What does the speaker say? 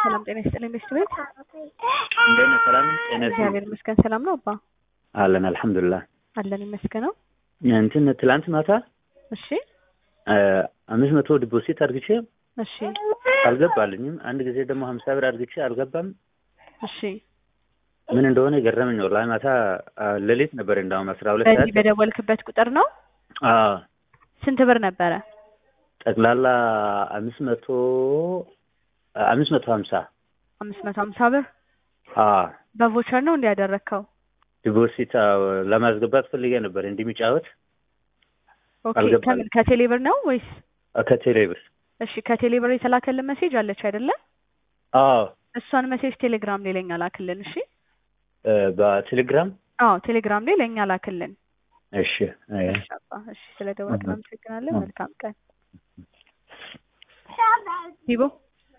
ሰላም ጤና ይስጥልኝ ቤስት ቤት እንደምን ሰላም ጤና እግዚአብሔር ይመስገን ሰላም ነው አባ አለን አልሐምዱሊላህ አለን ይመስገነው እንትን ትላንት ማታ እሺ አምስት መቶ ዲፖዚት አድርግቼ እሺ አልገባልኝም። አንድ ጊዜ ደግሞ ሀምሳ ብር አድርግቼ አልገባም። እሺ ምን እንደሆነ ገረመኝ። ወላሂ ማታ ሌሊት ነበር እንዳውም አስራ ሁለት ሰዓት በዚህ በደወልክበት ቁጥር ነው አዎ ስንት ብር ነበረ ጠቅላላ አምስት መቶ አምስት መቶ ሀምሳ አምስት መቶ ሀምሳ ብር አዎ በቮቸር ነው እንዲ ያደረግከው ዲፖዚት ለማስገባት ፈልጌ ነበር እንዲሚጫወት ኦኬ አልገባልም። ከምን ከቴሌ ብር ነው ወይስ ከቴሌ ብር እሺ ከቴሌ ብር የተላከልን ሜሴጅ አለች አይደለ አዎ እሷን ሜሴጅ ቴሌግራም ላይ ለኛ ላክልን እሺ በቴሌግራም አዎ ቴሌግራም ላይ ለኛ ላክልን እሺ አይ እሺ አባ እሺ ስለ ደወልክ አሃ። አመሰግናለሁ አሃ። መልካም ቀን ሂቦ